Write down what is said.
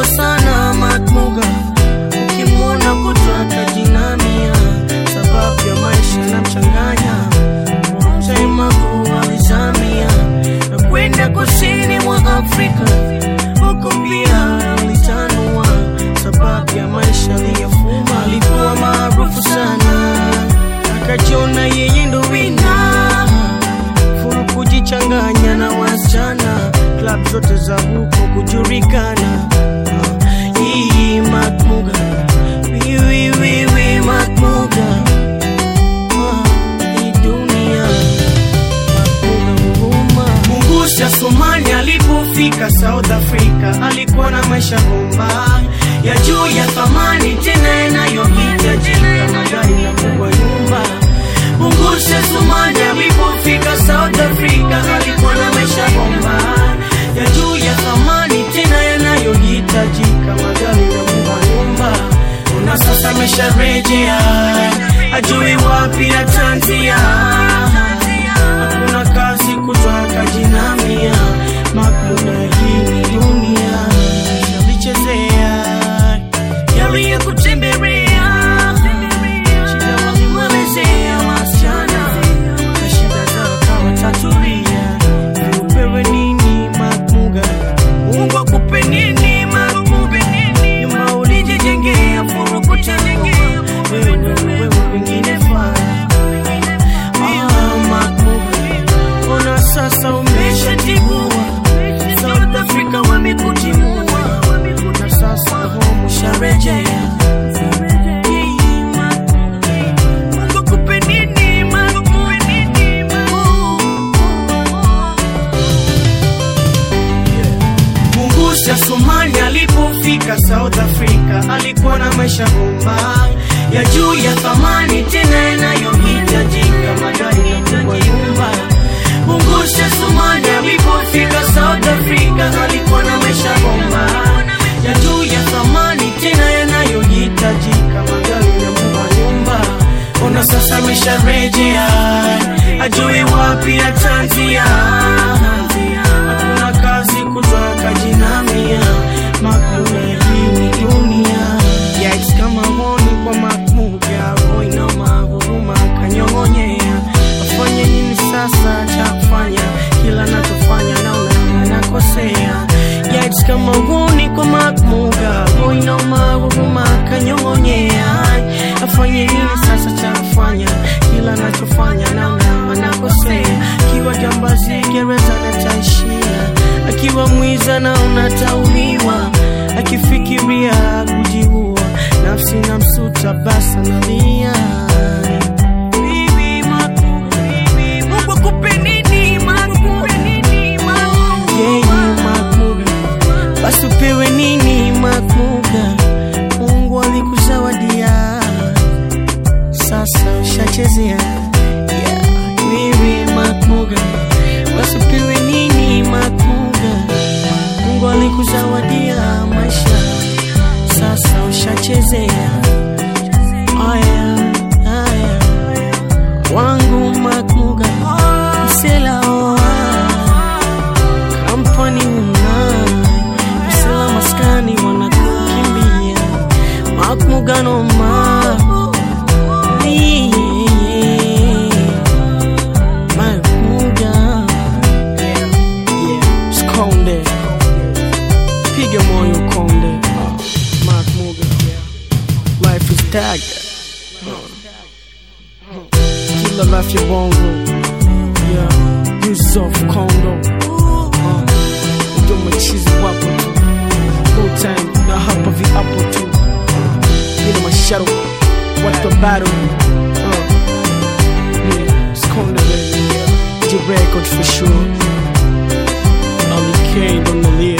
sana Matmuga, ukimwona kutwaka jinamia, sababu ya maisha na mchanganya Taimagu alizamia na kwenda kusini mwa Afrika, huko pia alitanua, sababu ya maisha aliyofuma. Alikuwa maarufu sana, akajiona yeye ndo wina furu kujichanganya na wasichana, klab zote za huko kujulikana. Ah, Hii Matmuga, wiwiwiwi Matmuga, Ah, hii dunia Matmuga huruma. Mungusha Somali alipofika South Africa, alikuwa na maisha bomba ya juu ya thamani tena yanayohitajika, magari na kubwa nyumba Mungusha Somali alipofika South Africa alikuwa na maisha bomba ya juu ya thamani tena yanayohitajika, magari na kubwa nyumba. Na sasa amesharejea, ajui wapi atanzia. Hakuna kazi kutoka jinamia, Matmuga hii ni dunia yalichezea yaliyokutembelea shida walimwelezea wasichana na shida zao kawa tatulia. Upewe nini Matmuga? Mungu akupe nini Matmuga? Nyuma ulijijengea furu kutengua wewe ndo wewe wengine faa Ah, Matmuga, ona sasa umeshatibua South Africa wamekutimua na sasa home usharejea Mungu akupe nini, Matmuga? Mungusha Somali alipofika South Africa alikuwa na maisha bomba ya juu ya thamani tena yanayohitajika, magari na kubwa nyumba. Mungusha Somali alipofika South Africa alikuwa na maisha bomba ya juu ya thamani tena yanayohitajika, magari na kubwa nyumba. Ona sasa amesharejea, ajui wapi atanzia hakuna kazi kutoka jinamia Matmuga hii ni dunia Yikes kama honi kwa Matmuga Roina mahuruma kanyong'onyea afanye nini sasa cha kufanya kila nachofanya naona nakosea Yikes kama honi kwa Matmuga Roina mahuruma kanyong'onyea afanye nini sasa cha kufanya kila nachofanya naona nakosea akiwa jambazi gereza nataishia akiwa mwiza na unatauliwa akifikiria kujiua nafsi na msuta basa nalia Bibi Matmuga, Mungu akupe nini, Matmuga? Yeye Matmuga, basi upewe nini Matmuga? Mungu alikuzawadia sasa ushachezea yeah. Wewe Matmuga, basi upewe nini Matmuga? Mungu alikuzawadia maisha, sasa ushachezea. Aya, aya, wangu Matmuga, msela oa kampani una msela maskani wanakukimbia Matmuga noma Matmuga Yeah, Skonde Piga moyo konde Matmuga Life is dagger Kila life ya bongo Yeah, Yusuf Kondo uh, Ndio machizi wapo tu No time na hapa viapo tu Nina masharo Watu wa battle uh, yeah, Skonde baby J record for sure Ali K on the lid